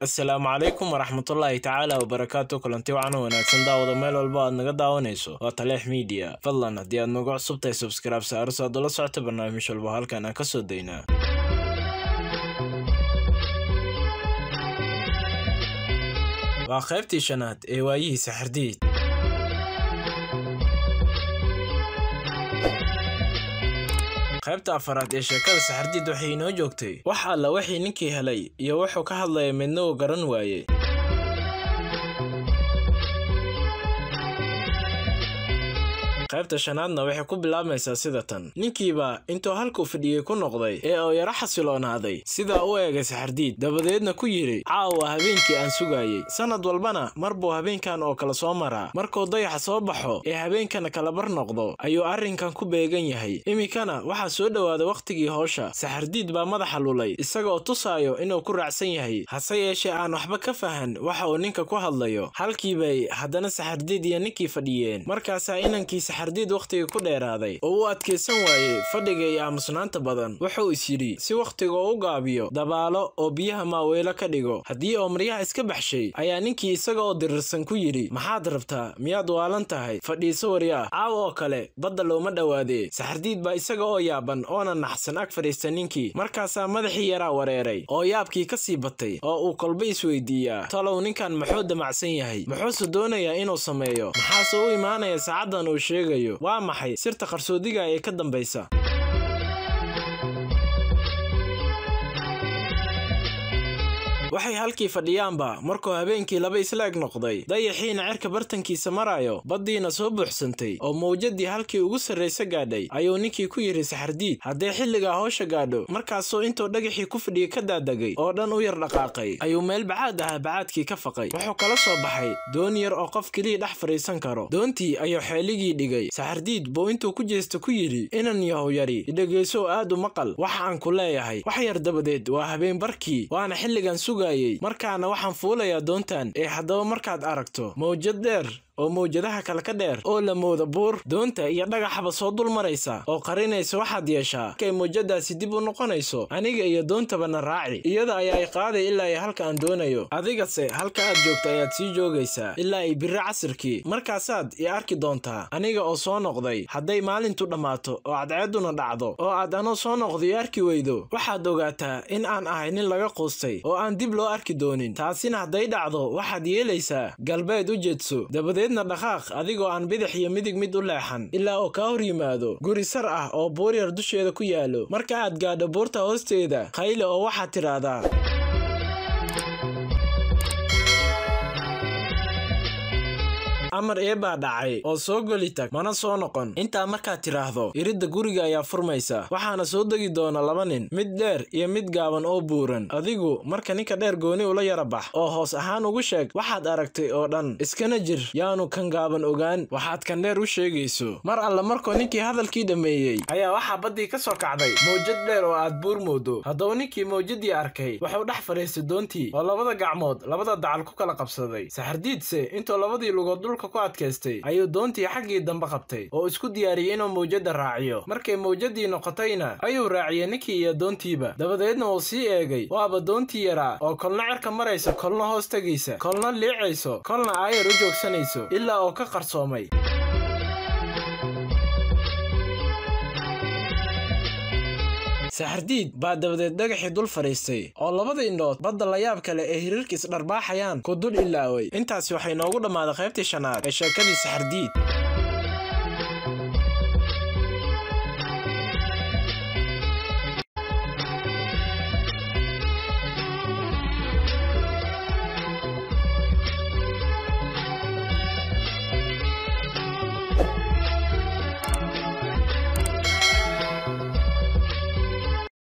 assalaamu calaykum waraxmatullaahi tacaala wabarakaatu kulanti wacan wanaagsan daawada meel walba aad naga daawanayso waa taleex miidiya fadlan haddii aad nagu cusubtahay subscribe saaro si aad ula socota barnaamij walba halkan aan ka soo daynaa waa qaybtii shanaad ee waayihii saxardiid qaybta afaraad ee sheekada saxardiid waxay inoo joogtay wax alla wixii ninkii helay iyo wuxuu ka hadlaya midna uu garan waayey qaybta shanaadna waxay ku bilaabmaysaa sida tan ninkiiba intuu halkuu fadhiyey ku noqday ee oo yaro xasiloonaaday sidaa u eegay saxardiid dabadeedna ku yidhi caawa habeenkii aan sugaayey sannad walbana mar buu habeenkan oo kale soo maraa markuu dayaxa soo baxo ee habeenkana kala bar noqdo ayuu arrinkan ku beegan yahay iminkana waxaa soo dhowaaday wakhtigii howsha saxardiid baa madaxa lulay isagaoo tusaayo inuu ku raacsan yahay hase yeeshee aan waxba ka fahan waxa uu ninka ku hadlayo halkiibay haddana saxardiid iyo ninkii fadhiyeen markaasaa inankii saxardiid wakhtigii ku dheeraaday oo u adkaysan waayey fadhiga iyo aamusnaanta badan wuxuu is yidhi si wakhtiga u gaabiyo dabaalo oo biyaha maaweelo ka dhigo haddii oo maryaha iska baxshay ayaa ninkii isaga oo dirirsan ku yidhi maxaad rabtaa miyaad waalan tahay fadhiiso waryaa caaw oo kale badda looma dhowaadee saxardiid baa isaga oo yaaban oona naxsan ag fadhiista ninkii markaasaa madaxii yaraa wareeray oo yaabkii ka sii batay oo uu kolba isweydiiyaa talow ninkan muxuu damacsan yahay muxuuse doonayaa inuu sameeyo maxaase u imaanaya saacaddan uu sheegayo waa maxay sirta qarsoodiga ee ka dambaysa waxay halkii fadhiyaanba markuu habeenkii laba isla eg noqday dayaxiina cerka bartankiisa maraayo baddiina soo buuxsantay oo mawjadii halkii ugu sarraysa gaadhay ayuu ninkii ku yidhi saxardiid haddee xilligaa howsha gaadho markaasuu intuu dhagaxii ku fadhiyey ka daadegay oo dhan u yar dhaqaaqay ayuu meel bacaad ahaa bacaadkii ka faqay wuxuu kala soo baxay doon yar oo qof kelii dhex fadhiisan karo doontii ayuu xeeligii dhigay saxardiid buu intuu ku jeesta ku yidhi inan yahow yari idhegayso aad u maqal waxa aan ku leeyahay wax yar dabadeed waa habeen barkii waana xilligan suga markaana waxaan fuulayaa doontan ee haddaba markaad aragto mawjad dheer oo mawjadaha kale ka dheer oo la mooda buur doonta iyo dhagaxaba soo dul maraysa oo qarinaysa waxaad yeeshaa markay mawjadaasi dib u noqonayso aniga iyo doontabana raaci iyada ayaa ay qaaday ilaa ay halka aan doonayo adigase halka aad joogta ayaad sii joogaysaa ilaa ay biri casirkii markaasaad i arki doontaa aniga oo soo noqday hadday maalintu dhammaato oo cadceedduna dhacdo oo aad anoo soo noqdo i arki weydo waxaad ogaataa in aan ahay nin laga quustay oo aan dib loo arki doonin taasina hadday dhacdo waxaad yeelaysaa galbeed u jeedso dabadeedna dhaqaaq adigoo aan bidix iyo midig mid u leexan ilaa oo kaa hor yimaado guri sar ah oo buur yar dusheeda ku yaalo marka aad gaadho buurta hoosteeda qayle oo waxaad tidhaahdaa amar eebaa dhacay oo soo geli tag mana soo noqon intaa markaad tidhaahdo iridda guriga ayaa furmaysa waxaana soo degi doona laba nin mid dheer iyo mid gaaban oo buuran adigu marka ninka dheer gooni ula yara bax oo hoos ahaan ugu sheeg waxaad aragtay oo dhan iskana jir yaanu kan gaaban ogaan waxaad kan dheer u sheegayso mar alle markuu ninkii hadalkii dhammeeyey ayaa waxaa baddii ka soo kacday mawjad dheer oo aad buur moodo haddaba ninkii mawjadii arkay wuxuu dhex fadhiistay doontii oo labada gacmood labada dacal ku kala qabsaday saxardiidse intuu labadii lugood dhulka ku adkaystay ayuu doontii xaggii dambe qabtay oo isku diyaariyey inuu mawjadda raaciyo markay mawjadii noqotayna ayuu raaciyey ninkii iyo doontiiba dabadeedna uu sii eegay waaba doontii yaraa oo kolna cerka maraysa kolna hoos tegaysa kolna liicayso kolna aayar u joogsanayso ilaa oo ka qarsoomay saxardiid baa dabadeed dhagaxii dul fadhiistay oo labada indhood badda layaab kale ee hiriirka isdharbaaxayaan ku dul ilaaway intaasi waxay noogu dhammaaday qaybtii shanaad ee sheekadii saxardiid